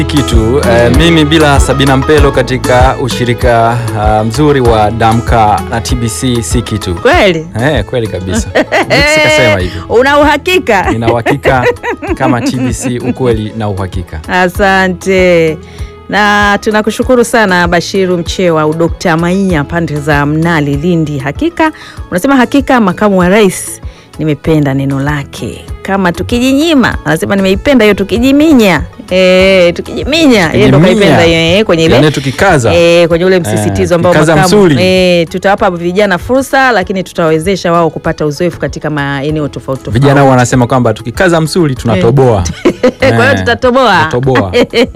kitu eh, mimi bila Sabina Mpelo katika ushirika ah, mzuri wa Damka na TBC si kitu Kweli eh, kweli kabisa. Sikasema hivyo, una uhakika? nina uhakika kama TBC, ukweli na uhakika. Asante na tunakushukuru sana Bashiru Mchewa, udokta Maia, pande za Mnali, Lindi. Hakika unasema hakika, makamu wa rais, nimependa neno lake. Kama tukijinyima, anasema nimeipenda hiyo tukijiminya. E, tukijiminya yeye ndo Tukijiminya. kaipenda hiyo eh, kwenye ile Yaani tukikaza E, kwenye ule msisitizo Eh, ambao kikaza makamu msuli. e, tutawapa vijana fursa, lakini tutawawezesha wao kupata uzoefu katika maeneo tofauti tofauti. vijana wanasema kwamba tukikaza msuli tunatoboa. Kwa hiyo Eh, tutatoboa tutatoboa.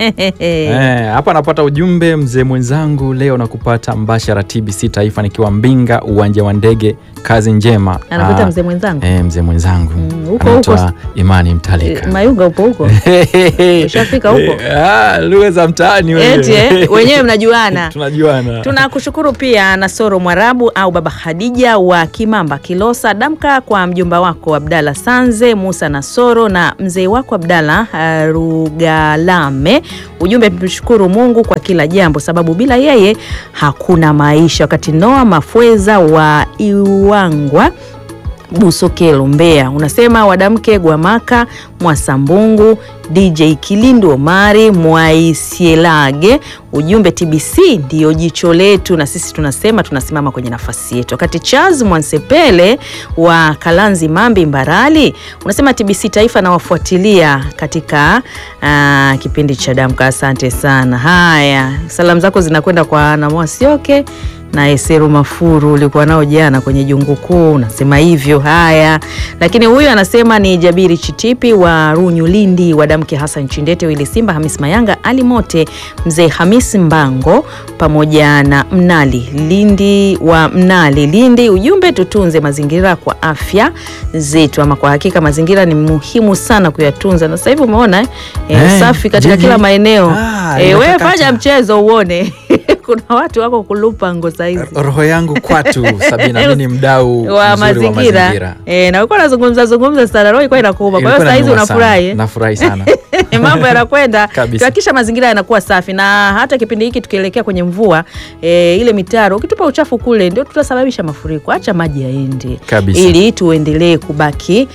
Eh, hapa napata ujumbe mzee mwenzangu, leo nakupata mbashara TBC Taifa nikiwa Mbinga, uwanja wa ndege. Kazi njema. Anakuita Ah, mzee mwenzangu eh, mzee mwenzangu Mm, huko anaitwa huko. Imani E, Mtalika. Mayunga upo huko Ushafika huko? Ah, lugha za mtaani wewe. eti eh, wenyewe mnajuana. Tunajuana. Tunakushukuru pia Nasoro Mwarabu au Baba Khadija wa Kimamba Kilosa, damka kwa mjomba wako Abdalla Sanze Musa Nasoro na mzee wako Abdalla uh, Rugalame. Ujumbe, tumshukuru Mungu kwa kila jambo, sababu bila yeye hakuna maisha. Wakati Noa Mafweza wa Iwangwa Busokelo Mbeya unasema wadamke Gwamaka Mwasambungu DJ Kilindu Omari Mwaisielage. Ujumbe TBC ndiyo jicho letu, na sisi tunasema tunasimama kwenye nafasi yetu. Wakati Charles Mwansepele wa Kalanzi Mambi Mbarali unasema TBC Taifa nawafuatilia katika ah, kipindi cha Damka. Asante sana. Haya, salamu zako zinakwenda kwa Namwasioke na Eseru Mafuru ulikuwa nao jana kwenye jungu kuu, unasema hivyo. Haya, lakini huyu anasema ni Jabiri Chitipi wa Runyu Lindi, wadamke Hassan Chindete, Wili Simba, Hamis Mayanga, Ali Mote, mzee Hamis Mbango pamoja na Mnali Lindi wa Mnali Lindi. Ujumbe, tutunze mazingira kwa afya zetu. Ama kwa hakika mazingira ni muhimu sana kuyatunza, na sasa hivi umeona eh, Eh, usafi katika jiji. kila maeneo Ah, eh, wewe inatakata. fanya mchezo uone kuna watu wako kulupa ngo saizi Roho yangu kwatu Sabina, mimi ni mdau mzuri wa wa mazingira mazingira. eh, na ulikuwa unazungumza zungumza sana, roho ilikuwa inakuuma. Kwa hiyo Ilikuwa saizi inaniuma sana. unafurahi eh? Nafurahi sana. mambo yanakwenda Kabisa. tuhakikisha mazingira yanakuwa safi, na hata kipindi hiki tukielekea kwenye mvua e, ile mitaro ukitupa uchafu kule ndio tutasababisha mafuriko. Acha maji yaende Kabisa. ili tuendelee kubaki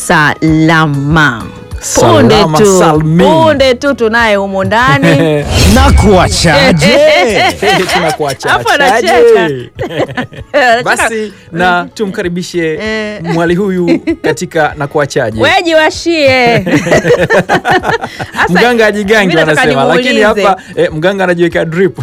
salama. Punde Salama tu salmin. punde tu tunaye humo ndani na kuachaje? Tunakuacha Hapo achaje? anacheka. Basi na tumkaribishe Eh. mwali huyu katika na kuachaje. weji washie Asa, Mganga ajigangi mimi nataka wanasema, lakini nimuulize. hapa eh, mganga anajiweka drip.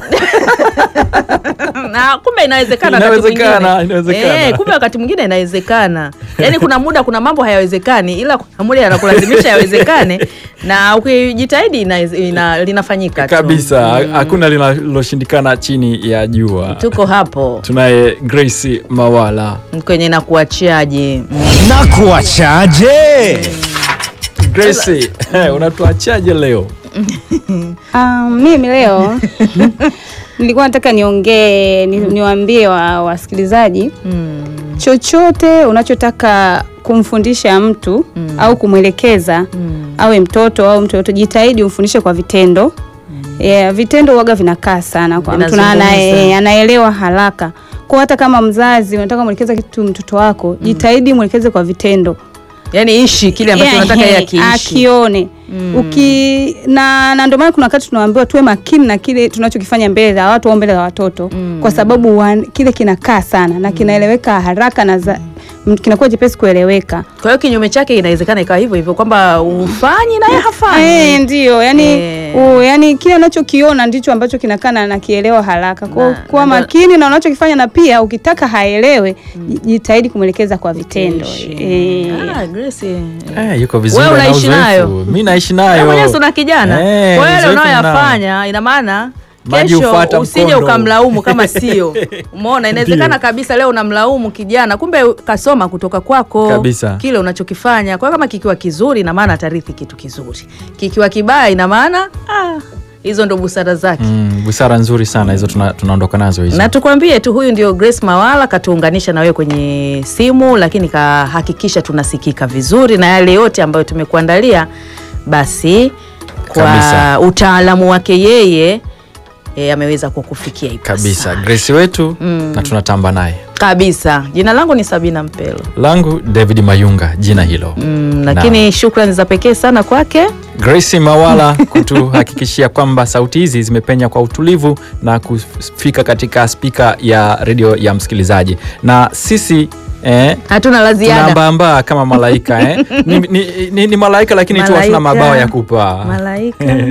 na kumbe inawezekana wakati Inawezekana, mwingine. inawezekana. Eh, kumbe wakati mwingine inawezekana yaani kuna muda kuna mambo hayawezekani ila kuna muda yanakulazimisha yawezekane na ukijitahidi ina, ina, linafanyika tu. Kabisa, Mm. hakuna linaloshindikana chini ya jua. tuko hapo Tunaye Grace Mawala. kwenye na kuachiaje mm. na kuachaje? Grace, eh, unatuachaje leo? Um, mimi leo nilikuwa nataka niongee ni, niwaambie wa, wasikilizaji Mm. chochote unachotaka kumfundisha mtu au kumwelekeza Mm. awe mtoto au mtu yote, jitahidi umfundishe kwa vitendo. Yeah, vitendo waga vinakaa sana kwa mtu na Vinazungumza. anae- anaelewa haraka. Kwa hata kama mzazi unataka mwelekeza kitu mtoto wako, jitahidi mwelekeze kwa vitendo. yaani ishi kile ambacho Yeah, unataka yeye yeah, akiishi akione Mm. uki na, na ndio maana kuna wakati tunaambiwa tuwe makini na kile tunachokifanya mbele za watu au mbele za watoto Mm. kwa sababu wan, kile kinakaa sana na kinaeleweka haraka na za, m- kinakuwa jepesi kueleweka. kwa hiyo kinyume chake inawezekana ikawa hivyo hivyo kwamba ufanyi naye hafanyi Eh, ndio yani, Eh. u, yani kile unachokiona ndicho ambacho kinakaa na nakielewa haraka. Kwa Na- kuwa na- makini na unachokifanya na pia ukitaka haelewe, ji- jitahidi kumwelekeza kwa vitendo. Ishi. Eh. Ah, Grace, eh. Eh, yuko vizuri Wewe na unaishi uzoefu. nayo? Mimi naishi Wewe nayo. mwenyewe si una kijana Eh, kwa hiyo yale uzoefu unayoyafanya ina maana Maji kesho hufuata usije mkondo. ukamlaumu kama sio umeona inawezekana Ndio. kabisa leo unamlaumu kijana kumbe kasoma kutoka kwako Kabisa. kile unachokifanya kwa hiyo kama kikiwa kizuri ina maana atarithi kitu kizuri kikiwa kibaya ina maana ah, hizo ndo busara zake Mm, busara nzuri sana hizo tuna, tunaondoka nazo hizo. na tukwambie tu huyu ndio Grace Mawala katuunganisha na wewe kwenye simu, lakini kahakikisha tunasikika vizuri na yale yote ambayo tumekuandalia basi kwa Kabisa. utaalamu wake yeye e, ameweza kukufikia ipasavyo. kabisa Grace wetu na tunatamba naye kabisa. Jina langu ni Sabina Mpelo. langu David Mayunga jina hilo Mm, lakini shukrani za pekee sana kwake Grace Mawala kutuhakikishia kwamba sauti hizi zimepenya kwa utulivu na kufika katika spika ya redio ya msikilizaji na sisi eh, hatuna la ziada. tunaambaambaa kama malaika eh. ni, ni, ni, ni malaika lakini tu hatuna Malaika. mabawa ya kupaa Malaika